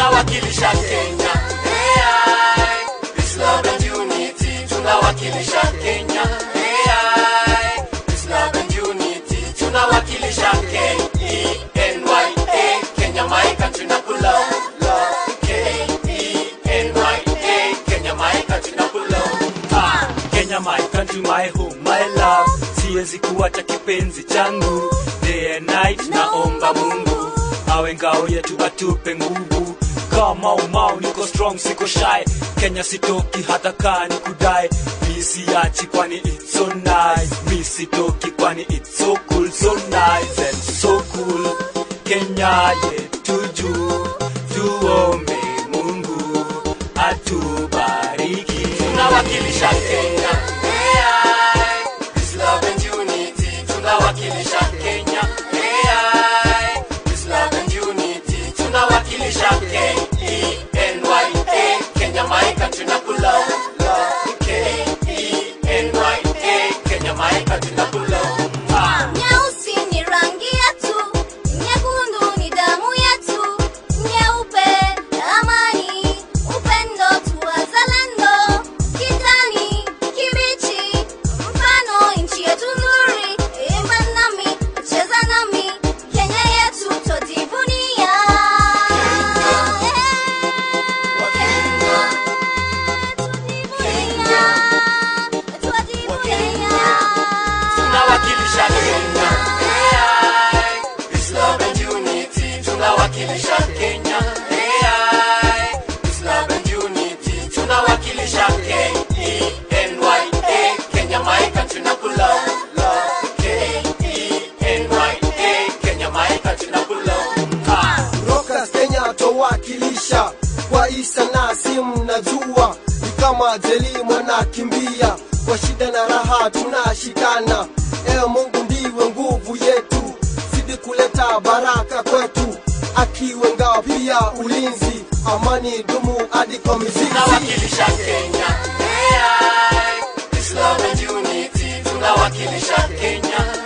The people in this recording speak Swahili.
tunawakilisha Kenya. AI, peace, love and unity, tunawakilisha Kenya. AI, peace, love and unity, tunawakilisha K-E-N-Y-A, Kenya my country na pull up. K-E-N-Y-A, Kenya my country na pull up. Ah, Kenya my country, my home, my love. Siwezi kuacha kipenzi changu. Day and night naomba Mungu awe ngao yetu atupe nguvu kama umau niko strong siko shy Kenya sitoki hata kaa ni kudai mi siachi kwani it's so nice mi sitoki kwani it's so cool so nice and so cool Kenya yetu juu tuombe Mungu atubariki tunawakilisha Kenya AI, peace, love and unity tunawakilisha Kenya AI, peace, love and unity tunawakilisha K-E-N-Y-A Kenya my country na pull up K-E-N-Y-A Kenya my country na pull up ah. Nyeusi ni rangi yetu, nyekundu ni damu yetu, nyeupe amani, upendo tu wazalendo, kijani kibichi, mfano nchi yetu nzuri, imba nami, cheza nami, Kenya yetu twajivunia. tunawakilisha Kenya AI, peace, love and unity tunawakilisha Kenya AI, peace, love and unity tunawakilisha K-E-N-Y-A Kenya my country na pull up K-E-N-Y-A Kenya my country na pull up ah. Rockers Kenya towakilisha kwa isa na simu na jua ni kama jeli mwanakimbia kwa shida na raha tunashikana. Ewe Mungu ndiwe nguvu yetu, zidi kuleta baraka kwetu, akiwe ngao pia ulinzi, amani dumu hadi kwa mizizi. tunawakilisha Kenya AI, peace, love and unity tunawakilisha Kenya